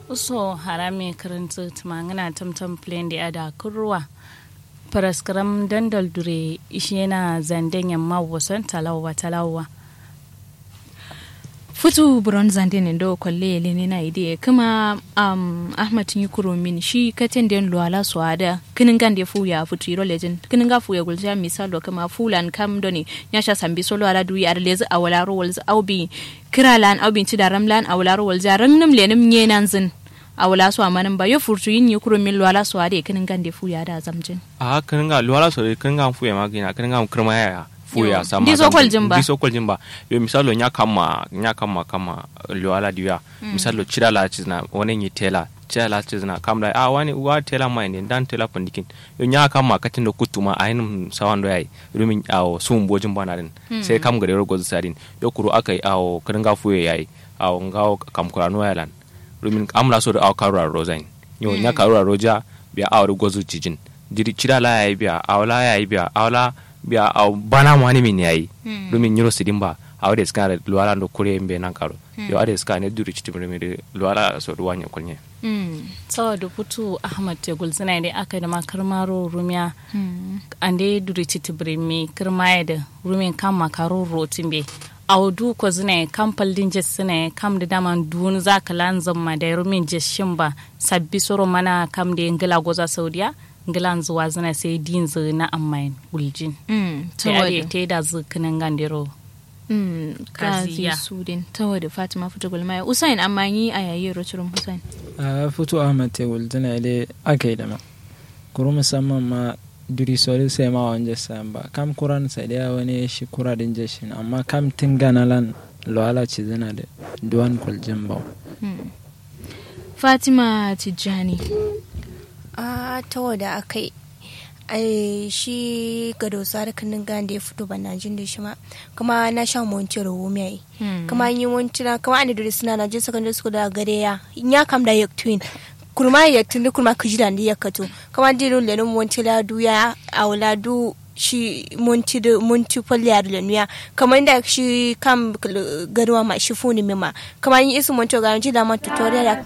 uso harame karanta tumangana tamtam plain da ada kurwa paraskram dandal dure ishena zanden yamma wasan talawa talawa futu buron zande ne do kwalle yele ne na ide kuma um, ahmad yi kuro min shi katen den luala so ada kinin gande fu ya futu iro legend kinin ga fu ya gulja misalo kuma fulan kam doni ya sha sambi solo ala du ya lezi awala ro walz aubi kiralan aubi ci da ramlan awala ro walza rannum lenim nyenan zin awala so amanin ba yo furtu yin yi kuro min luala so ada kinin gande fu ya da zamjin a kinin ga luala so kinin ga fu ya magina kinin ga kirma ya fuya sama Ndizo kwal jimba. ndiso kwal jimba yo misalo nya kama nya kama kama luala diya misalo chira la chizna wani ni tela chira la chizna kamla a wani wa tela mai ne dan tela pandikin yo nya kama katin da kutuma a yin sawan do yayi rumin awo sum bojin bana din sai kam gare rogo sadin yo kuro akai awo kringa fuye yayi awo ngawo kam kurano yalan rumin amla so da awo karura rozain yo nya karura roja biya awo gozu cijin diri chira la yayi biya awla yayi biya awla biya a bana mo ani min yayi domin nyiro sidin ba a wade ska da luwala ndo kure mbe nan karo yo ade ska ne duri chiti mi de luwala so do wanya kunye saboda putu ahmad tegul zina da aka da makarmaro rumiya ande duri titi birimi kirmaya da rumin kan makaro rotin be audu ko zina kan paldin jes sina kam da daman dun za ka lanzan ma da rumin jes shin ba sabbi soro mana kam da ngila goza saudiya ngilan zuwa zina sai din zu na amma guljin sai ade te da zu kinan gandiro kazi Kaziya. sudin tawa da fatima fita gulmaya usain amma yi a yayi roturin usain a fito ahmad tegul tana ile aka yi da ma kuru musamman ma duri sori sai ma wanje sayan ba kam kuran sai da wani shi kura din jeshin amma kam tinga na lan loala ci zina da duwan kuljin ba fatima tijjani a ta wada aka yi ai shi gado sare kanin gan da ya fito ban jin da shi ma kuma na sha monti rawo mai kuma an yi monti na kuma an da suna na je secondary school da gare ya in ya kam da yak twin kurma ya tun kurma ka jira da ya kato kuma dilo le non monti la du ya awla du shi monti da monti falle ya da nuya kamar da shi kam garwa ma shi funi mima kamar yi isu monti ga ji da ma tutorial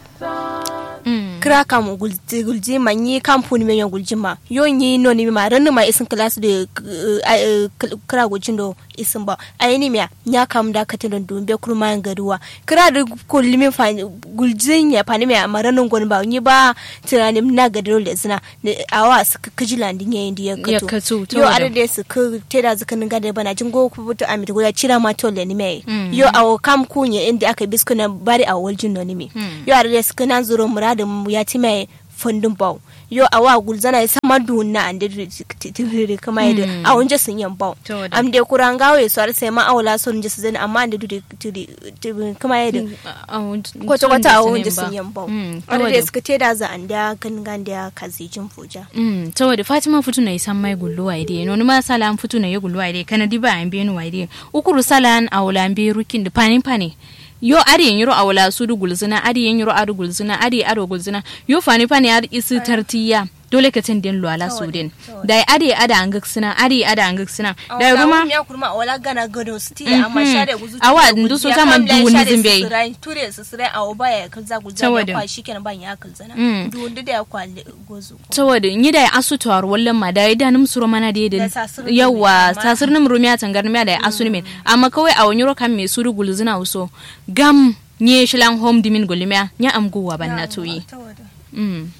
kira kam gulji gulji ma nyi kam puni me gulji ma yo nyi no ni ma ran ma isin class de kira guljin do isin ba ai ni miya nya kam da katin don dumbe kurma garuwa kira da kulli mi fa guljin ya fa ni me ma ran gon ba nyi ba tiranim na gadaro le zina awa su kaji landin yayin da ya Ya kato kato, ta yo wadda. ada de su ka teda zuka ninga da bana jin go ku buta amit go ya cira ma to le ni me yo awo kam kunye inda aka bisku na bari a waljin no ni me yo ada de su kana zuro muradin mu ya ti mai fundin bau yo awa gulzana ya sama dunna ande tiriri kama yadda a wunje sun yan bau Ta wadda. am de kurangawo ya swar sai ma awla son je su zani amma ande duri kama yadda kwata kwata a wunje sun yan bau ada de suka teda za anda kan ganda ya kazi jin fuja saboda fatima futu na isan mai gullu wa ide noni ma sala an futu na ye gullu wa ide kana diba an benu wa ide ukuru sala an awla an be rukin da pani pani yo ari yen yiro awla sudu gulzina ari yen yiro adu gulzina ari ado gulzina yo fani pani ar isi tartiya dole ka tin den lo ala sudin da ari ada an gaksina ari ada an gaksina da ruma ya kurma wala gana gado sti amma share guzu Awa, ndu so sama duwuni zimbe. ture su sire a oba ya kalza gulza Saboda. ya kwa shikenan ban ya kalzana Mm. duwundu da ya kwa gozu saboda yi da asu tawar wallan ma da da num suro mana da Da da sasir yawa numi amma- sasir num rumiya tangar miya da asu ne amma kawai a wani rokan me suru gulzina uso gam nye shilan home dimin gulmiya nya am guwa ban na toyi mm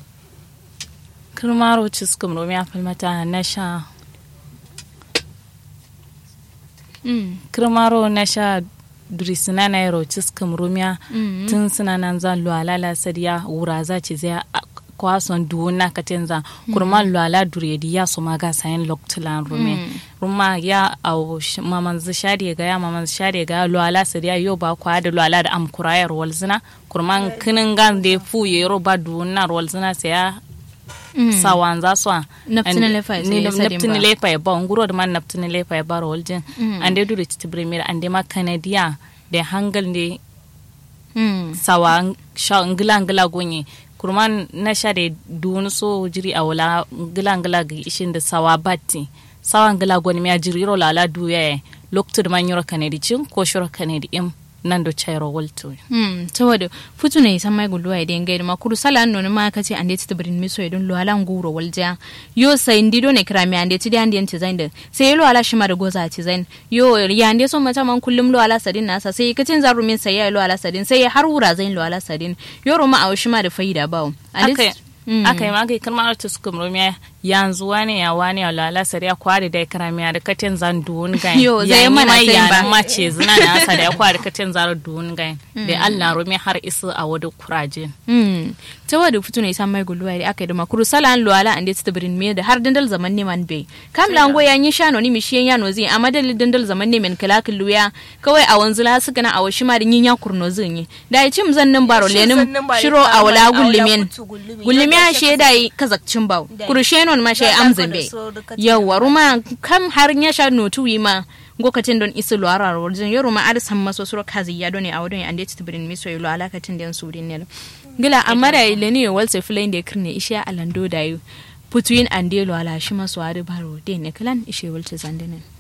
kirmaro ciskum rumiya falmata na sha mm kirmaro na sha duri sina na yaro ciskum rumiya Mm. tun suna nan zan luwala sadiya wura za ci zai a- kwason duwuna ka tenza kurma luwala duri di ya so maga sayan loktulan rumi ruma ya au sh- maman zu shade ga ya maman zu shade ga luwala sadiya yo ba kwa da luwala da am kurayar walzina kurman kinin gan de fu yero ba duwuna walzina sai ya sawan za su Naftini lefa ya sai ya sadin naftini ba. lefa ya ba nguro da man naftini lefa ya ba roljin ande dure ci tibrimir ande ma kanadiya da hangal ne mm sawa sha ngila ngila gonye kurman na sha da dunu so jiri a wala ngila ngila ga ishin da sawa batti sawa ngila goni mi a jiri ro lala duya loktur man yoro kanadi cin ko shoro kanadi im nan do chairo walto Hmm, saboda futu ne san mai gulluwa idan gaida ma kuru sala no ma kace ande ti tabrin miso idon lo ala nguro walja yo sai ndido ne krami ande ti ande ti zain da sai lo ala shima da goza ti zain yo ya ande so mata man kullum lo ala sadin nasa sai kacin zaru min sai ya lo ala sadin sai har wura zain lo ala sadin yo roma a shima da faida bawo aka aka yi magai kan ma'ar tuskum romiya yanzu wani ya wani ya lala sari ya kwari da ya karamiya da katin zan duwun gain Yo, zai mana mai sai ya ba. mace zina na asa da ya kwari katin zan duwun gain da Allah romiya har isu a wadu kuraje Hmm. tawa da futu ne san mai gulluwa da aka yi da makuru sala an lo ala ande ti tabrin me da har dandal zaman ne man bai kam lango ya yi shano ni mishiyan ya no zai amma dalil dandal zaman ne men kala luya kawai a wanzu la suka na a washi ma da yin ya kurno zin yi da ya cim zan nan baro lenin shiro a wala gullumen gullumen she da yi kazakcin bawo kurushe non ma she amzin bai yawa ruma kam har ya sha notu yi ma gokatin don isu lo ara wajen yoro ma arisan maso suro kazi ya doni a wadon ande ti tabrin miso yi lo alakatin da yan surin ne gila amma da ile ne walse filain da kirne ishe alando da yi putuin ande lo ala shi maso ari baro de ne kalan ishe walce zandinin